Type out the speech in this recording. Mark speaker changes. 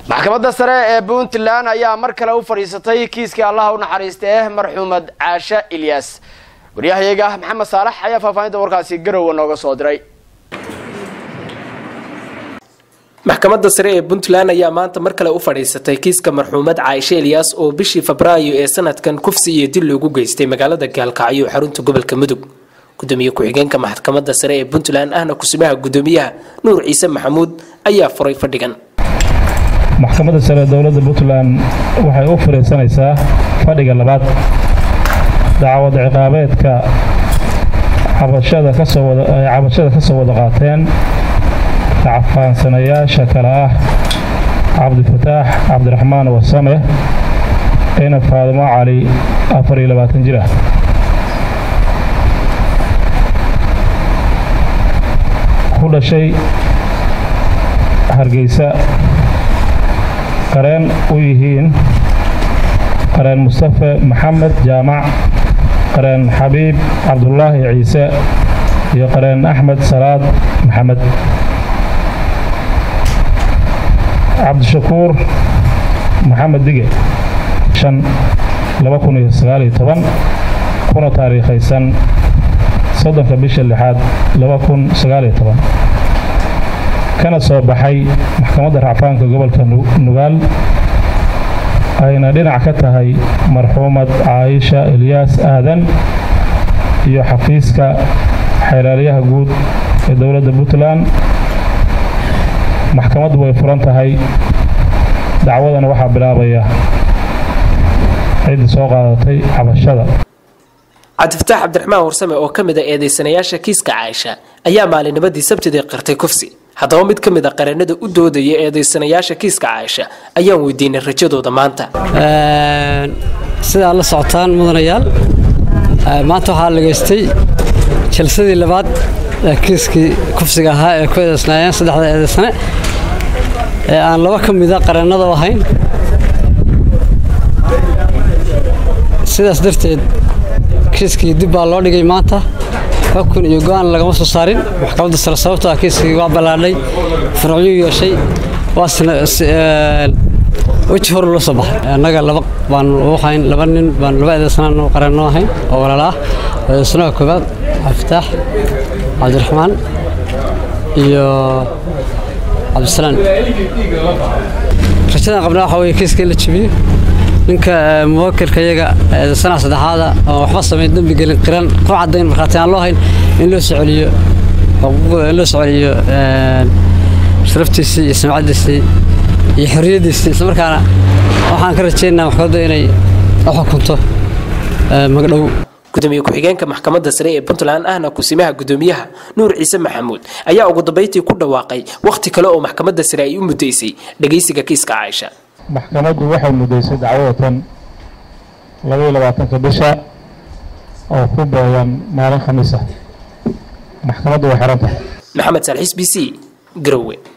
Speaker 1: maxkamadda sare ee puntland ayaa mar kale u fadhiisatay kiiskii allaha u naxariista eh marxuumad caashe ilyas waryahayaga maxamed saalax ayaa faahfaahinta warkaasi garowe nooga soo diray
Speaker 2: maxkamadda sare ee puntland ayaa maanta mar kale u fadhiisatay kiiska marxuumad caaishe eliyas oo bishii febraayo ee sanadkan kufsi iyo dil loogu geystay magaalada gaalkacyo xarunta gobolka mudug gudoomiye ku-xigeenka maxkamadda sare ee puntland ahna kusimaha gudoomiyaha nuur ciise maxamuud ayaa furay fadhigan
Speaker 3: maxkamadda sare ee dowladda puntland waxay u fariisanaysaa fadhiga labaad dacwad ciqaabeedka cabashada kasoo wada ay cabashada ka soo wada qaateen racfaansanayaasha kale ah cabdifataax cabdiraxmaan wasame ina faadimo cali afar iyo labaatan jir ah ku dhashay hargeysa qareen u yihiin qareen mustafe maxamed jaamac qareen xabiib cabdulaahi ciise iyo qareen axmed salaad maxamed cabdishakuur maxamed dige shan laba kun iyo sagaal iyo toban kuna taariikhaysan soddonka bisha lixaad laba kun sagaal iyo toban kana soo baxay maxkamadda racfaanka gobolka nugaal ayna dhinac ka tahay marxuumad caaisha elyaas aadan iyo xafiiska xeelaalyaha guud ee dowladda puntland maxkamaddu way furan tahay dacwadana waxaa bilaabaya ciddii soo qaadatay cabashada
Speaker 2: cabdifataax cabdiraxmaan warsame oo ka mid a eedeysanayaasha kiiska caaisha ayaa maalinimadii sabtidii qirtay kufsi haddaba mid ka mid a qareenada u doodaya eedeysanayaasha kiiska caaisha ayaan weydiinay rajadooda maanta
Speaker 4: sidaa la socotaan mudanayaal maanta waxaa lageystay jalsadii labaad ee kiiskii kufsiga ahaa ee ku eedeysnaayeen saddexda eedeysane ee aan laba ka mida qareennada u ahayn sidaas darteed kiiskii dib baa loo dhigay maanta xukun iyo go-aan lagama soo saarin maxkamadda sare sababtoo ah kiiskii waa ballaadhay faracyo yeeshay waasna weji hor loo soo baxay annaga laba baan u hayn laba nin baan laba eedeysanaan qareenno ahayn oo walaala ah eedeysanaha koowaad cabdifitaax cabdiraxmaan iyo cabdisalaan rajadan qabnaa waxaa weeye kiiska in la jebiyo ninka muwakilka iyaga eedeysanaha saddexaada oo waxba samayn dembi gelin qiran ku caddayn markhaati aan loo hayn in loo soo celiyo in loo soo celiyo sharaftiisii iyo samcaddiisii iyo xorriyaddiisii islamarkaana waxaan ka rajaynaynaa maxkamadda inay u xukunto magdhow
Speaker 2: gudoomiye ku-xigeenka maxkamadda sare ee puntland ahna kusimaha gudoomiyaha nuur ciise maxamuud ayaa ugu dambayntii ku dhawaaqay wakhti kale oo maxkamadda sare ay u muddaysay dhegaysiga kiiska caaisha
Speaker 3: maxkamaddu waxay muddaysay dacwadatan labaiyo labaatanka bisha oo ku beegan maalin khamiis ah maxkamaddu way xiran tahay
Speaker 2: maxamed saalxiis b c garowe